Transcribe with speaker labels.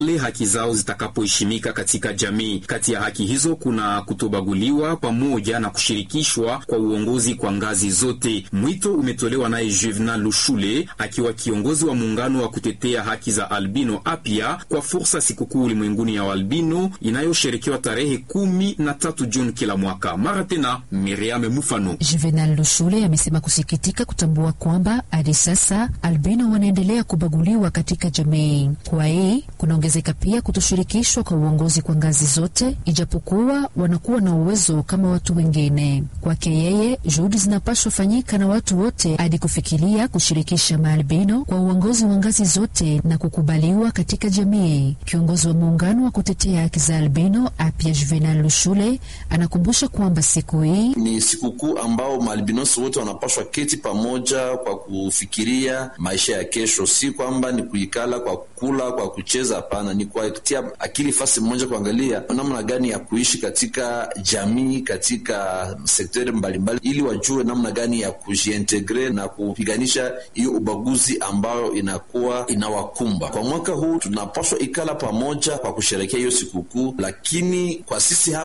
Speaker 1: le haki zao zitakapoheshimika katika jamii. Kati ya haki hizo kuna kutobaguliwa pamoja na kushirikishwa kwa uongozi kwa ngazi zote. Mwito umetolewa naye Juvenal Lushule akiwa kiongozi wa muungano wa kutetea haki za albino apya kwa fursa sikukuu ulimwenguni ya albino inayosherekewa tarehe kumi na tatu Juni kila mwaka. Mara tena Miriam Mufano.
Speaker 2: Juvenal Lushule amesema kusikitika kutambua kwamba hadi sasa albino wanaendelea kubaguliwa katika jamii. Kwa hii kunaongezeka pia kutoshirikishwa kwa uongozi kwa ngazi zote, ijapokuwa wanakuwa na uwezo kama watu wengine. Kwake yeye, juhudi zinapaswa fanyika na watu wote hadi kufikiria kushirikisha maalbino kwa uongozi wa ngazi zote na kukubaliwa katika jamii. Kiongozi wa muungano wa kutetea haki za albino apya Juvenal Lushule anakumbusha kwamba siku hii
Speaker 3: ni sikukuu ambao maalbinosi wote wanapaswa keti pamoja kwa kufikiria maisha ya kesho, si kwamba ni kuikala kwa kula kwa kucheza. Hapana, ni kuatia akili fasi mmoja, kuangalia namna gani ya kuishi katika jamii, katika sekteri mbalimbali, ili wajue namna gani ya kujiintegre na kupiganisha hiyo ubaguzi ambayo inakuwa inawakumba. Kwa mwaka huu tunapaswa ikala pamoja kwa kusherekea hiyo sikukuu, lakini kwa sisi